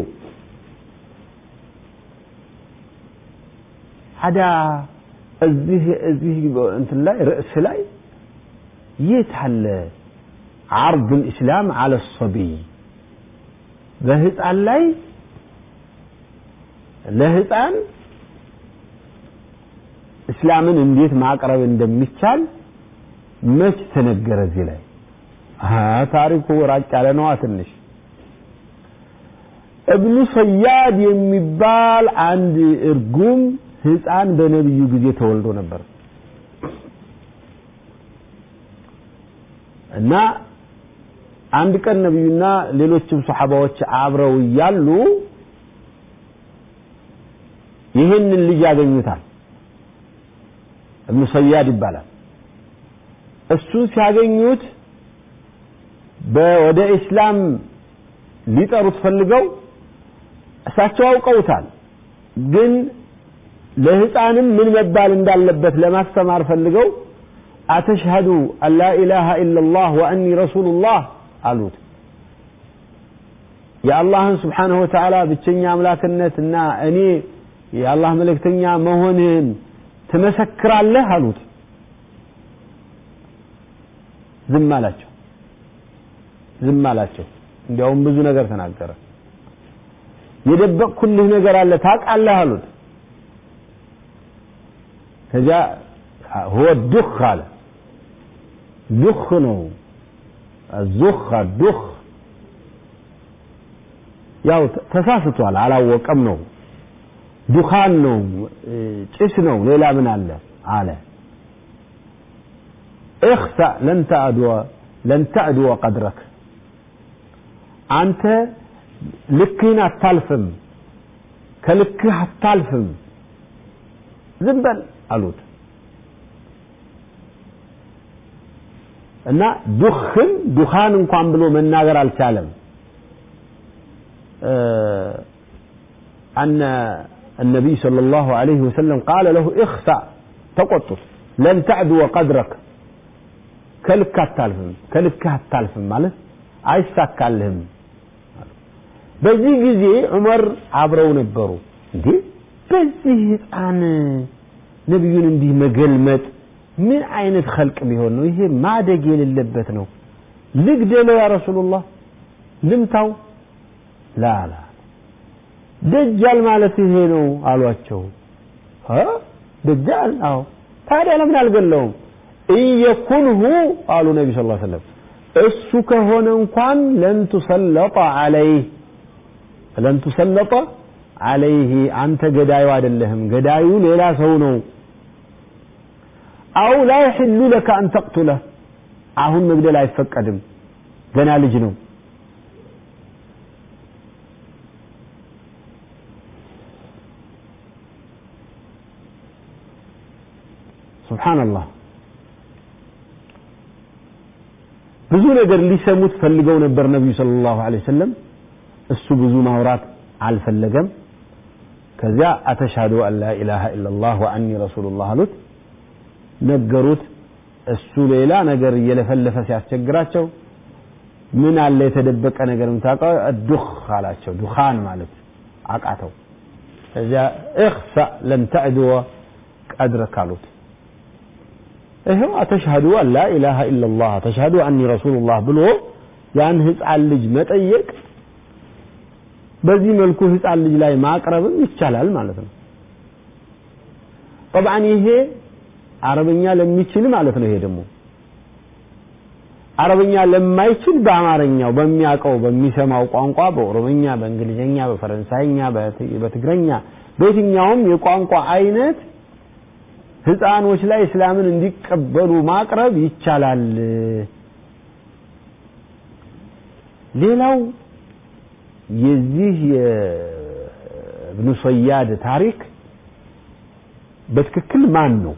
አዳ እዚህ እዚህ እንትን ላይ ርዕስ ላይ የት አለ عرض الإسلام على الصبي በህፃን ላይ ለህፃን እስላምን እንዴት ማቅረብ እንደሚቻል መች ተነገረ እዚህ ላይ ታሪኩ ራቅ ያለ ነዋ ትንሽ እብኑ ሰያድ የሚባል አንድ እርጉም ህፃን በነብዩ ጊዜ ተወልዶ ነበር እና አንድ ቀን ነብዩና ሌሎችም ሰሓባዎች አብረው እያሉ ይህንን ልጅ ያገኙታል እብኑ ሰያድ ይባላል እሱን ሲያገኙት ወደ ኢስላም ሊጠሩት ፈልገው እሳቸው አውቀውታል ግን ለህፃንም ምን መባል እንዳለበት ለማስተማር ፈልገው አተሽሀዱ አን ላ ኢላሃ ኢላላህ ወአኒ ረሱሉላህ አሉት የአላህን ስብሓንሁ ወተዓላ ብቸኛ አምላክነት እና እኔ የአላህ መልእክተኛ መሆንህን ትመሰክራለህ አሉት ዝም አላቸው ዝም አላቸው እንዲያውም ብዙ ነገር ተናገረ የደበቅኩልህ ነገር አለ ታውቃለህ አሉት ከዚያ هو الدخ አለ ዱኽ ነው الزخ الدخ ያው ተሳስቷል አላወቀም ነው ዱኻን ነው ጭስ ነው ሌላ ምን አለ አለ اخسأ لن تعدو لن تعدو قدرك አንተ ልክህን አታልፍም ከልክህ አታልፍም ዝም በል አሉት እና ዱኽን ዱኻን እንኳን ብሎ መናገር አልቻለም أن النبي صلى الله عليه وسلم قال له اخسأ تقطر لن تعدو قدرك كلك التالفم كلك التالفم ማለት አይሳካልህም በዚህ ጊዜ ዑመር አብረው ነበሩ እንዴ በዚህ ህፃን ነቢዩን እንዲህ መገልመጥ ምን አይነት ኸልቅ ቢሆን ነው ይሄ ማደግ የሌለበት ነው ልግደለው ያ ረሱሉላህ ልምታው ላላ ደጃል ማለት ይሄ ነው አሏቸው ደጃል አዎ ታዲያ ለምን አልገለውም እየኩንሁ አሉ ነቢ ስ ሰለም እሱ ከሆነ እንኳን ለን ቱሰለጠ አለይህ ለን ቱሰለጠ አለይህ አንተ ገዳዩ አይደለህም ገዳዩ ሌላ ሰው ነው አው ላ ይሕሉ ለከ አን ተቅቱለህ አሁን መግደል አይፈቀድም ገና ልጅ ነው ሱብሓነላህ ብዙ ነገር ሊሰሙት ፈልገው ነበር ነቢዩ ሰለላሁ ዐለይሂ ወሰለም እሱ ብዙ ማውራት አልፈለገም ከዚያ አተሽሀዱ አን ላ ኢላሃ ኢላላህ ወአኒ ረሱሉላህ አሉት ነገሩት እሱ ሌላ ነገር እየለፈለፈ ሲያስቸግራቸው ምን አለ የተደበቀ ነገር የምታውቀው ዱኽ አላቸው ዱኻን ማለት አቃተው እዚያ እኽሳ ለን ተዕድወ ቀድረክ አሉት ይኸው አተሽሀዱ አን ላ ኢላሃ ኢላላህ ተሽሀዱ አኒ ረሱሉላህ ብሎ ያን ህፃን ልጅ መጠየቅ በዚህ መልኩ ህፃን ልጅ ላይ ማቅረብም ይቻላል ማለት ነው ጠብዓን ይሄ አረበኛ ለሚችል ማለት ነው ይሄ ደግሞ አረበኛ ለማይችል በአማርኛው በሚያውቀው በሚሰማው ቋንቋ በኦሮምኛ በእንግሊዝኛ በፈረንሳይኛ በትግረኛ በየትኛውም የቋንቋ አይነት ህፃኖች ላይ እስላምን እንዲቀበሉ ማቅረብ ይቻላል ሌላው የዚህ የእብኑ ሰያድ ታሪክ በትክክል ማን ነው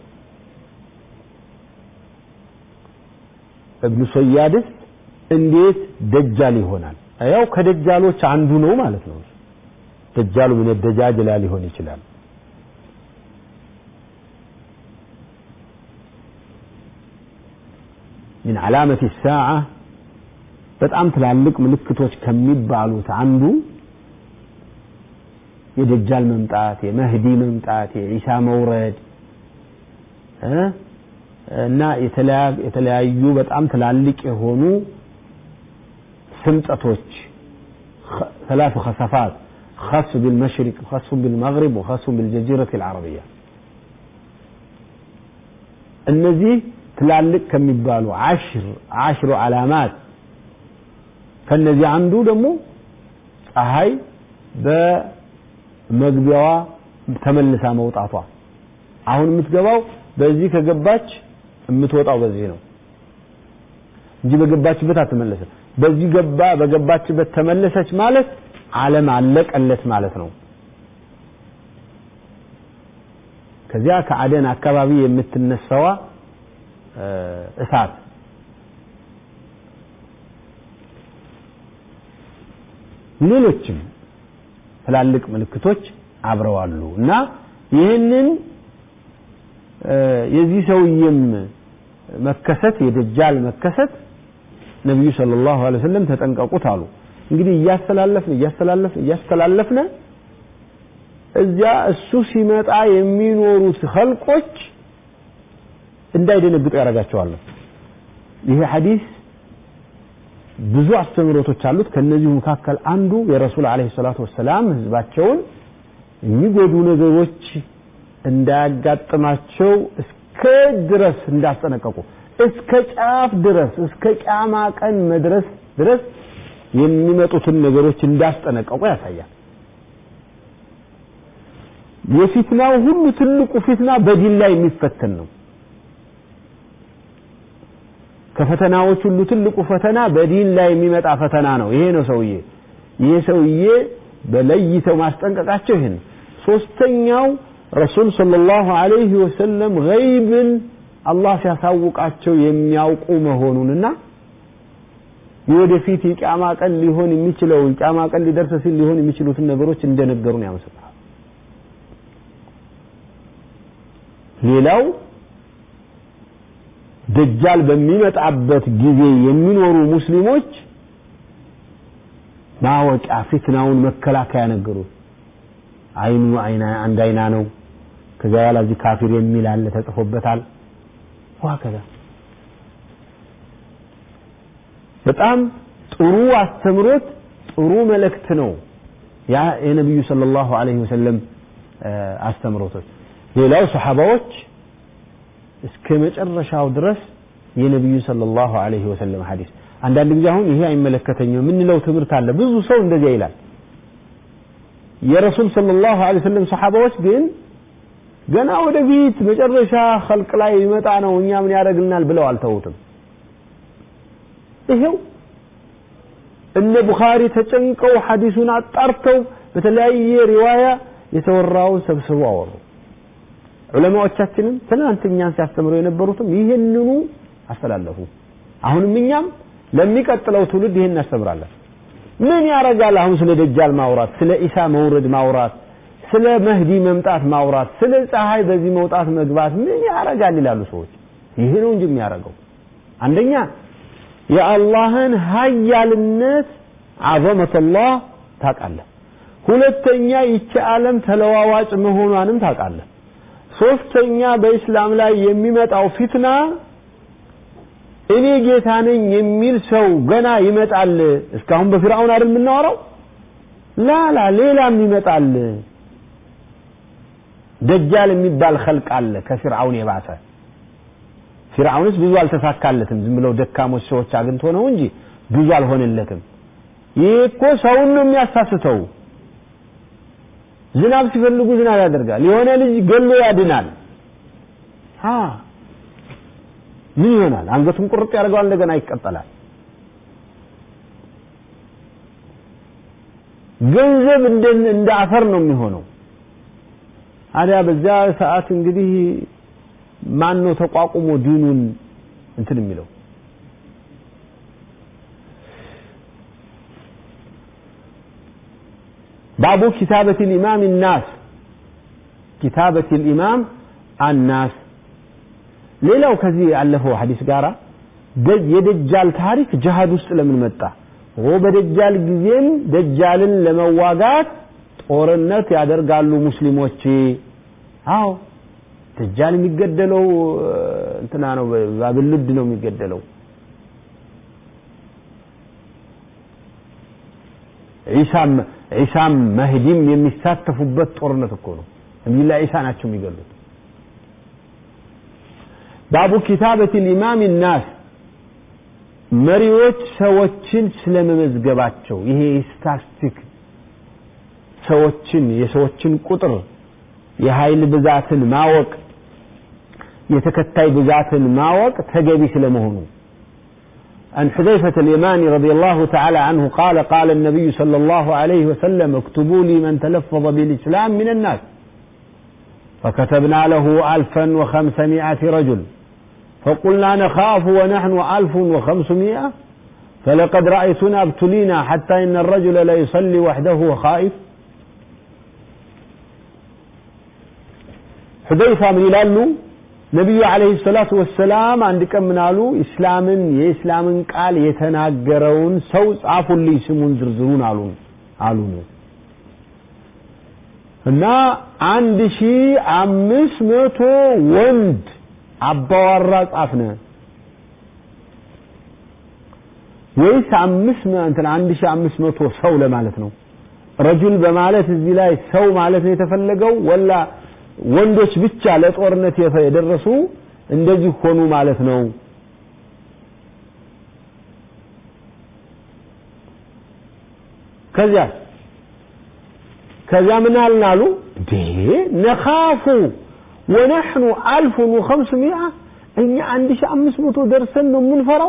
እብኑ ሰያድስ እንዴት ደጃል ይሆናል ያው ከደጃሎች አንዱ ነው ማለት ነው ደጃሉ ምን ደጃጅላ ሊሆን ይችላል من علامة الساعة በጣም ትላልቅ ምልክቶች ከሚባሉት አንዱ የደጃል መምጣት የመህዲ መምጣት የዒሳ መውረድ እና የተለያዩ በጣም ትላልቅ የሆኑ ስምጠቶች ثلاث خسفات خس بالمشرق وخس بالمغرب وخس بالجزيرة العربية እነዚህ ትላልቅ ከሚባሉ አሽር አሽሩ ዓላማት ከነዚህ አንዱ ደግሞ ፀሐይ በመግቢያዋ ተመልሳ መውጣቷ አሁን የምትገባው በዚህ ከገባች የምትወጣው በዚህ ነው እንጂ በገባችበት አትመለስም በዚህ ገባ በገባችበት ተመለሰች ማለት ዓለም አለቀለት ማለት ነው ከዚያ ከአደን አካባቢ የምትነሳዋ እሳት ሌሎችም ትላልቅ ምልክቶች አብረዋሉ እና ይህንን የዚህ ሰውዬም መከሰት የደጃል መከሰት ነቢዩ ሰለላሁ ዐለይሂ ወሰለም ተጠንቀቁት አሉ እንግዲህ እያስተላለፍን እያስተላለፍን እያስተላለፍን እዚያ እሱ ሲመጣ የሚኖሩት ኸልቆች እንዳይደነግጡ ያደርጋቸዋል ይሄ ሐዲስ ብዙ አስተምህሮቶች አሉት ከነዚሁ መካከል አንዱ የረሱል አለይሂ ሰላቱ ወሰላም ህዝባቸውን የሚጎዱ ነገሮች እንዳያጋጥማቸው እስከ ድረስ እንዳስጠነቀቁ እስከ ጫፍ ድረስ እስከ ቂያማ ቀን መድረስ ድረስ የሚመጡትን ነገሮች እንዳስጠነቀቁ ያሳያል የፊትናው ሁሉ ትልቁ ፊትና በዲን ላይ የሚፈተን ነው ከፈተናዎች ሁሉ ትልቁ ፈተና በዲን ላይ የሚመጣ ፈተና ነው ይሄ ነው ሰውዬ ይሄ ሰውዬ በለይተው ማስጠንቀቃቸው ይሄን ሶስተኛው ረሱል ሰለላሁ ዐለይሂ ወሰለም ገይብን አላህ ሲያሳውቃቸው የሚያውቁ መሆኑንና የወደፊት የቂያማ ቀን ሊሆን የሚችለው የቂያማ ቀን ሊደርስ ሲል ሊሆን የሚችሉትን ነገሮች እንደነገሩን ያመሰክራል ሌላው ደጃል በሚመጣበት ጊዜ የሚኖሩ ሙስሊሞች ማወቂያ ፊትናውን መከላከያ ነገሩት አይኑ አይና አንድ አይና ነው ከዚያ በኋላ እዚህ ካፊር የሚል አለ ተጽፎበታል ዋከዛ በጣም ጥሩ አስተምሮት ጥሩ መልእክት ነው ያ የነቢዩ ሰለላሁ ዐለይሂ ወሰለም አስተምሮቶች ሌላው ሰሓባዎች እስከ መጨረሻው ድረስ የነቢዩ ሰለላሁ ዐለይሂ ወሰለም ሐዲስ አንዳንድ ጊዜ አሁን ይሄ አይመለከተኝም የምንለው ትምህርት አለ ብዙ ሰው እንደዚያ ይላል የረሱል ሰለላሁ ዐለይሂ ወሰለም ሰሓባዎች ግን ገና ወደፊት መጨረሻ ኸልቅ ላይ ይመጣ ነው እኛ ምን ያደርግልናል ብለው አልተውትም ይሄው እነ ቡኻሪ ተጨንቀው ሐዲሱን አጣርተው በተለያየ ሪዋያ የተወራውን ሰብስበው አወሩ ዑለማዎቻችንም ትናንት እኛን ሲያስተምሩ የነበሩትም ይህንኑ አስተላለፉ አሁንም እኛም ለሚቀጥለው ትውልድ ይህን እናስተምራለን ምን ያረጋል አሁን ስለ ደጃል ማውራት ስለ ኢሳ መውረድ ማውራት ስለ መህዲ መምጣት ማውራት ስለ ፀሐይ በዚህ መውጣት መግባት ምን ያረጋል ይላሉ ሰዎች ይሄ ነው እንጂ የሚያደርገው አንደኛ የአላህን ሀያልነት አዘመተላህ ታውቃለህ። ሁለተኛ ይቺ ዓለም ተለዋዋጭ መሆኗንም ታውቃለህ። ሶስተኛ በኢስላም ላይ የሚመጣው ፊትና እኔ ጌታ ነኝ የሚል ሰው ገና ይመጣል። እስካሁን በፊርዓውን አይደል የምናወራው? ላላ ሌላም ይመጣል። ደጃል የሚባል ኸልቅ አለ ከፊርዓውን የባሰ። ፊርዓውንስ ብዙ አልተሳካለትም። ዝም ብለው ደካሞች ሰዎች አግኝቶ ነው እንጂ ብዙ አልሆነለትም። ይህ እኮ ሰውን ነው የሚያሳስተው። ዝናብ ሲፈልጉ ዝናብ ያደርጋል። የሆነ ልጅ ገሎ ያድናል። ሀ ምን ይሆናል? አንገቱን ቁርጥ ያደርገዋል፣ እንደገና ይቀጠላል። ገንዘብ እንደ እንደ አፈር ነው የሚሆነው። ታዲያ በዚያ ሰዓት እንግዲህ ማን ነው ተቋቁሞ ዲኑን እንትን የሚለው? ባቡ ኪታበት ልኢማም ናስ ኪታበት ልኢማም አናስ ሌላው ከዚህ ያለፈው ሐዲስ ጋራ የደጃል ታሪክ ጅሃድ ውስጥ ለምን መጣ? በደጃል ጊዜም ደጃልን ለመዋጋት ጦርነት ያደርጋሉ ሙስሊሞች። አዎ ደጃል የሚገደለው እንትና ነው፣ ባብልድ ነው የሚገደለው። ዒሳም ዒሳም መህዲም የሚሳተፉበት ጦርነት እኮ ነው። ነቢዩላ ዒሳ ናቸው የሚገሉት። ባቡ ኪታበት ልኢማም ናስ መሪዎች ሰዎችን ስለመመዝገባቸው ይሄ ስታስቲክ ሰዎችን የሰዎችን ቁጥር የኃይል ብዛትን ማወቅ የተከታይ ብዛትን ማወቅ ተገቢ ስለመሆኑ عن حذيفة اليماني رضي الله تعالى عنه قال قال النبي صلى الله عليه وسلم اكتبوا لي من تلفظ بالإسلام من الناس فكتبنا له ألفا وخمسمائة رجل فقلنا نخاف ونحن ألف وخمسمائة فلقد رأيتنا ابتلينا حتى إن الرجل لا يصلي وحده وخائف حذيفة من يلالو ነቢዩ አለይሂ ሰላቱ ወሰላም አንድ ቀን ምን አሉ? ኢስላምን የኢስላምን ቃል የተናገረውን ሰው ጻፉልኝ ስሙን ዝርዝሩን አሉ አሉ እና አንድ ሺ አምስት መቶ ወንድ አባዋራ ጻፍነ ወይስ አምስት እንትን አንድ ሺ አምስት መቶ ሰው ለማለት ነው? ረጁል በማለት እዚህ ላይ ሰው ማለት ነው የተፈለገው ወላ ወንዶች ብቻ ለጦርነት የደረሱ እንደዚህ ሆኑ ማለት ነው። ከዚያ ከዚያ ምን አልን አሉ እንዴ ነኻፉ ወነሕኑ አልፉን ወኸምስሚአ እኛ አንድ ሺህ አምስት መቶ ደርሰን ነው የምንፈራው።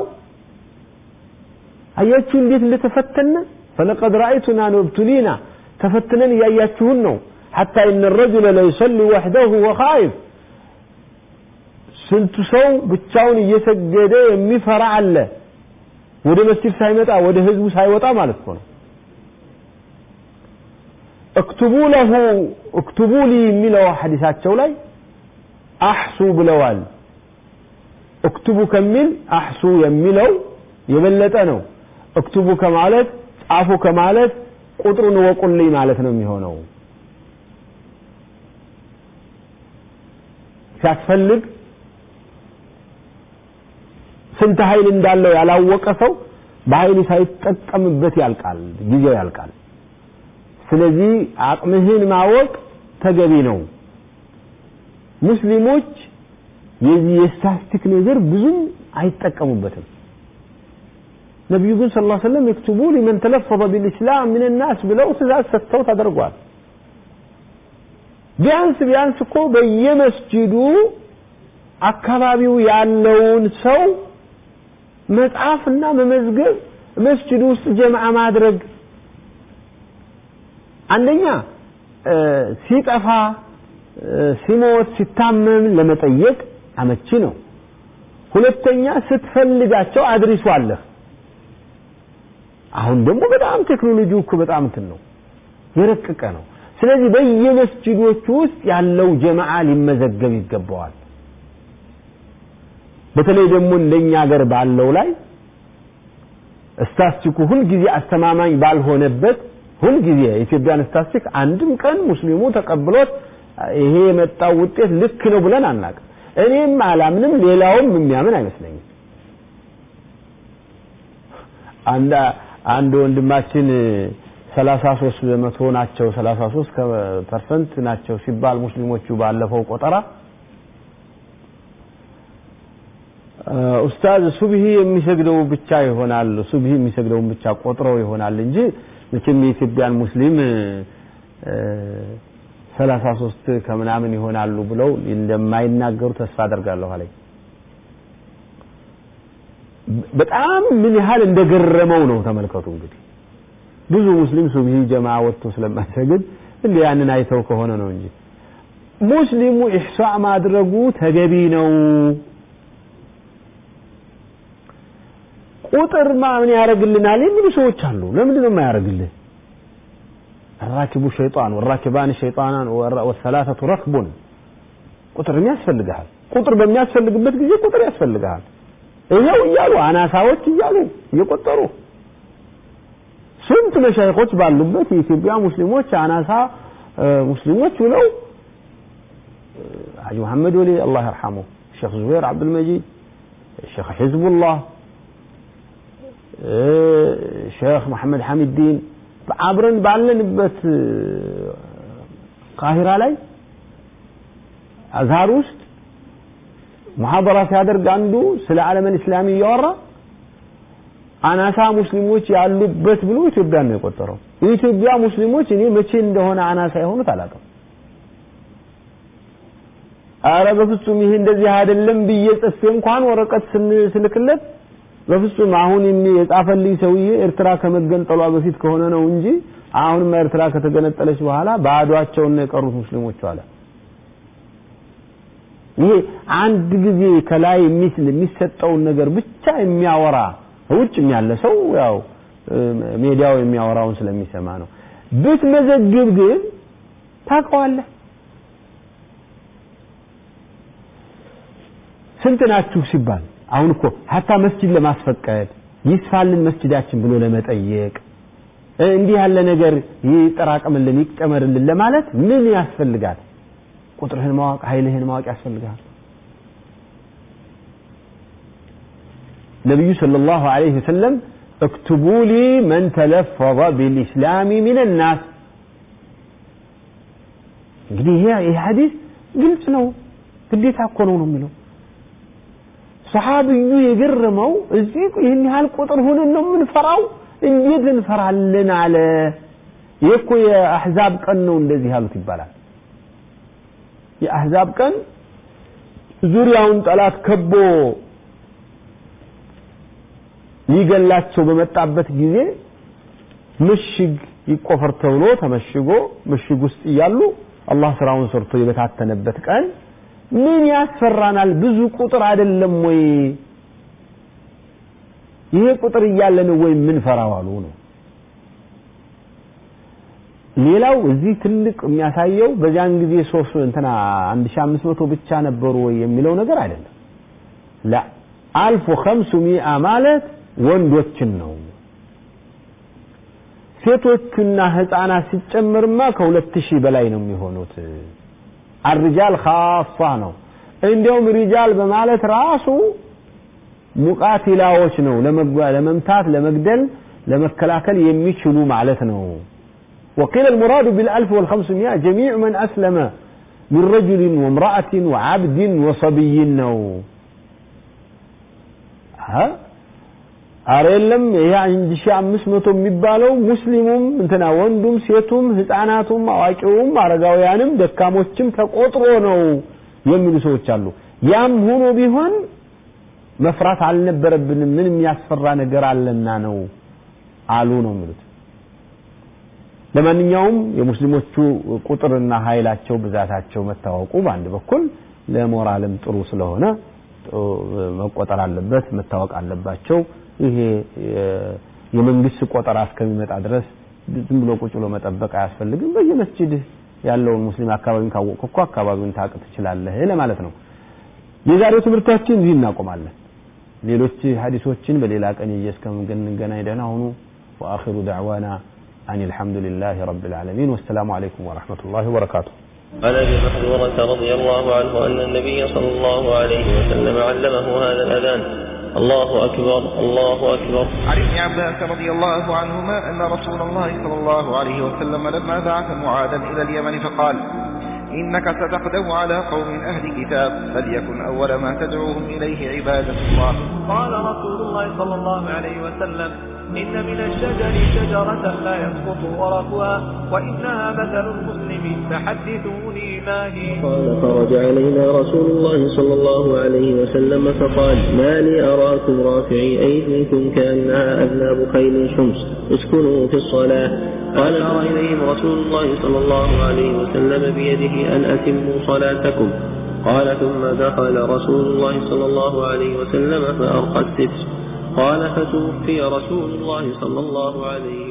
አያችሁ እንዴት እንደተፈተነ ፈለቀድ ረአይቱና ነብቱሊና ተፈትነን እያያችሁን ነው። حتى إن الرجل لا يصلي وحده وخائف ስንቱ ሰው ብቻውን እየሰገደ የሚፈራ አለ ወደ መስጂድ ሳይመጣ ወደ ህዝቡ ሳይወጣ ማለት ነው እክቱቡ ለሁ እክቱቡ ሊ የሚለው ሐዲሳቸው ላይ አሕሱ ብለዋል እክቱቡ ከሚል አሕሱ የሚለው የበለጠ ነው እክቱቡ ከማለት ጻፉ ከማለት ቁጥሩን ወቁልኝ ማለት ነው የሚሆነው ሲያስፈልግ ስንት ኃይል እንዳለው ያላወቀ ሰው በኃይል ሳይጠቀምበት ያልቃል፣ ጊዜው ያልቃል። ስለዚህ አቅምህን ማወቅ ተገቢ ነው። ሙስሊሞች የዚህ የስታስቲክ ነገር ብዙም አይጠቀሙበትም። ነቢዩ ግን ስለ ላ ሰለም የክቱቡ ሊመን ተለፈظ ቢልእስላም ምን ናስ ብለው ትእዛዝ ሰጥተው ተደርጓል። ቢያንስ ቢያንስ እኮ በየመስጂዱ አካባቢው ያለውን ሰው መጻፍና መመዝገብ መስጂዱ ውስጥ ጀምዓ ማድረግ አንደኛ ሲጠፋ ሲሞት ሲታመም ለመጠየቅ አመቺ ነው ሁለተኛ ስትፈልጋቸው አድሪሱ አለህ አሁን ደግሞ በጣም ቴክኖሎጂው እኮ በጣም እንትን ነው የረቀቀ ነው ስለዚህ በየመስጂዶቹ ውስጥ ያለው ጀማዓ ሊመዘገብ ይገባዋል በተለይ ደግሞ እንደኛ ሀገር ባለው ላይ ስታስቲኩ ሁልጊዜ አስተማማኝ ባልሆነበት ሁልጊዜ የኢትዮጵያን ስታስቲክ አንድም ቀን ሙስሊሙ ተቀብሎት ይሄ የመጣው ውጤት ልክ ነው ብለን አናውቅም። እኔም አላምንም፣ ሌላውም የሚያምን አይመስለኝም። አንድ አንድ ወንድማችን 33 በመቶ ናቸው 33 ፐርሰንት ናቸው ሲባል ሙስሊሞቹ ባለፈው ቆጠራ ኡስታዝ ሱብሂ የሚሰግደው ብቻ ይሆናል ሱብሂ የሚሰግደውን ብቻ ቆጥረው ይሆናል እንጂ መቼም የኢትዮጵያን ሙስሊም 33 ከምናምን ይሆናሉ ብለው እንደማይናገሩ ተስፋ አደርጋለሁ አለኝ። በጣም ምን ያህል እንደገረመው ነው ተመልከቱ። እንግዲህ ብዙ ሙስሊም ሱብሂ ጀማ ወጥቶ ስለማይሰግድ እንደ ያንን አይተው ከሆነ ነው እንጂ ሙስሊሙ ኢህሳ ማድረጉ ተገቢ ነው። ቁጥር ምን ያደርግልናል የሚሉ ሰዎች አሉ። ለምንድን ነው የማያደርግልህ? الراكب شيطان والراكبان شيطانان والثلاثة ركب ቁጥር ያስፈልግሃል። ቁጥር በሚያስፈልግበት ጊዜ ቁጥር ያስፈልግሃል። ይኸው እያሉ አናሳዎች እያሉ እየቆጠሩ ስንት መሻይኾች ባሉበት የኢትዮጵያ ሙስሊሞች አናሳ ሙስሊሞች ብለው ሐጂ መሐመድ ወሊ አላህ ይርሐሙ፣ ሼክ ዙበይር አብዱልመጂድ፣ ሼክ ሒዝቡላህ፣ ሼክ መሐመድ ሐሚድዲን አብረን ባለንበት ቃሂራ ላይ አዝሃር ውስጥ ሙሐደራ ሲያደርግ አንዱ ስለ ዓለምን እስላሚ እያወራ አናሳ ሙስሊሞች ያሉበት ብሎ ኢትዮጵያ ነው የቆጠረው። የኢትዮጵያ ሙስሊሞች እኔ መቼ እንደሆነ አናሳ የሆኑት አላውቅም። አረ በፍጹም ይሄ እንደዚህ አይደለም ብዬ ጽፌ እንኳን ወረቀት ስልክለት በፍጹም አሁን የጻፈልኝ ሰውዬ ኤርትራ ከመገንጠሏ በፊት ከሆነ ነው እንጂ አሁንም ኤርትራ ከተገነጠለች በኋላ ባዷቸውን ነው የቀሩት ሙስሊሞች አለ። ይሄ አንድ ጊዜ ከላይ የሚስል የሚሰጠውን ነገር ብቻ የሚያወራ ውጭም ያለ ሰው ያው ሜዲያው የሚያወራውን ስለሚሰማ ነው። ብትመዘግብ ግን ታውቀዋለህ። ስንት ናችሁ ሲባል አሁን እኮ ሀታ መስጂድ ለማስፈቀድ ይስፋልን መስጂዳችን ብሎ ለመጠየቅ እንዲህ ያለ ነገር ይጠራቀምልን ይጨመርልን ለማለት ምን ያስፈልጋል? ቁጥርህን ማወቅ ኃይልህን ማወቅ ያስፈልጋል። ነቢዩ ሰለላሁ ዐለይሂ ወሰለም እክቱቡ ሊ መን ተለፈظ ቢልኢስላሚ ሚን ናስ እንግዲህ ይሄ ይሄ ሐዲስ ግልጽ ነው፣ ግዴታ እኮ ነው ነው የሚለው ሰሓብዩ የገረመው እዚህ ይህን ያህል ቁጥር ሆነን ነው የምንፈራው? እንዴት እንፈራለን አለ። ይህ እኮ የአሕዛብ ቀን ነው እንደዚህ ያሉት ይባላል። የአሕዛብ ቀን ዙሪያውን ጠላት ከቦ ሊገላቸው በመጣበት ጊዜ ምሽግ ይቆፈር ተብሎ ተመሽጎ ምሽግ ውስጥ እያሉ አላህ ስራውን ሰርቶ የበታተነበት ቀን ምን ያስፈራናል? ብዙ ቁጥር አይደለም ወይ? ይሄ ቁጥር እያለ ነው ወይ ምን ፈራው አሉ ነው። ሌላው እዚህ ትልቅ የሚያሳየው በዚያን ጊዜ ሶስት እንትና 1500 ብቻ ነበሩ ወይ የሚለው ነገር አይደለም። ላ አልፍ ወኸምሱ ሚአ ማለት ወንዶችን ነው። ሴቶቹና ህፃናት ሲጨመርማ ከሁለት ሺህ በላይ ነው የሚሆኑት። አርጃል ካፋ ነው። እንዲያውም ሪጃል በማለት ራሱ ሙቃቲላዎች ነው፣ ለመምታት፣ ለመግደል፣ ለመከላከል የሚችሉ ማለት ነው። وقيل المراد بالألف والخمسمائة جميع من أسلم من رجل وامرأة وعبد وصبي ነው አረ የለም ይሄ አንድ ሺህ አምስት መቶ የሚባለው ሙስሊሙም እንትና ወንዱም ሴቱም ህፃናቱም አዋቂውም አረጋውያንም ደካሞችም ተቆጥሮ ነው የሚሉ ሰዎች አሉ። ያም ሆኖ ቢሆን መፍራት አልነበረብንም ምን የሚያስፈራ ነገር አለና ነው አሉ ነው የሚሉት። ለማንኛውም የሙስሊሞቹ ቁጥርና ኃይላቸው ብዛታቸው መታወቁ በአንድ በኩል ለሞራልም ጥሩ ስለሆነ መቆጠር አለበት፣ መታወቅ አለባቸው። ይሄ የመንግስት ቆጠራ እስከሚመጣ ድረስ ዝም ብሎ ቁጭ ብሎ መጠበቅ አያስፈልግም። በየመስጂድ ያለውን ሙስሊም አካባቢን ካወቅ እኮ አካባቢውን ታውቅ ትችላለህ ለማለት ነው። የዛሬው ትምህርታችን እዚህ እናቆማለን። ሌሎች ሐዲሶችን በሌላ ቀን ይዤ እስከምንገናኝ ደህና ሁኑ። ወአኺሩ ደዕዋና አን አልሐምዱሊላሂ ረቢል ዓለሚን ወሰላሙ አለይኩም ወረሕመቱላሂ ወበረካቱሁ። عن ابي محذورة رضي الله عنه ان النبي صلى الله عليه وسلم علمه هذا الاذان الله اكبر الله اكبر عن ابن عباس رضي الله عنهما أن رسول الله صلى الله عليه وسلم لما بعث معاذا إلى اليمن فقال إنك ستقدم على قوم أهل كتاب فليكن أول ما تدعوهم إليه عبادة الله قال رسول الله صلى الله عليه وسلم إن من الشجر شجرة لا يسقط ورقها وإنها مثل المسلم فحدثوني ما هي قال خرج علينا رسول الله صلى الله عليه وسلم فقال ما لي أراكم رافعي أيديكم كأنها أذناب خيل شمس اسكنوا في الصلاة قال أرى إليهم رسول الله صلى الله عليه وسلم بيده أن أتموا صلاتكم قال ثم دخل رسول الله صلى الله عليه وسلم فأرقى الستر قال فتوفي رسول الله صلى الله عليه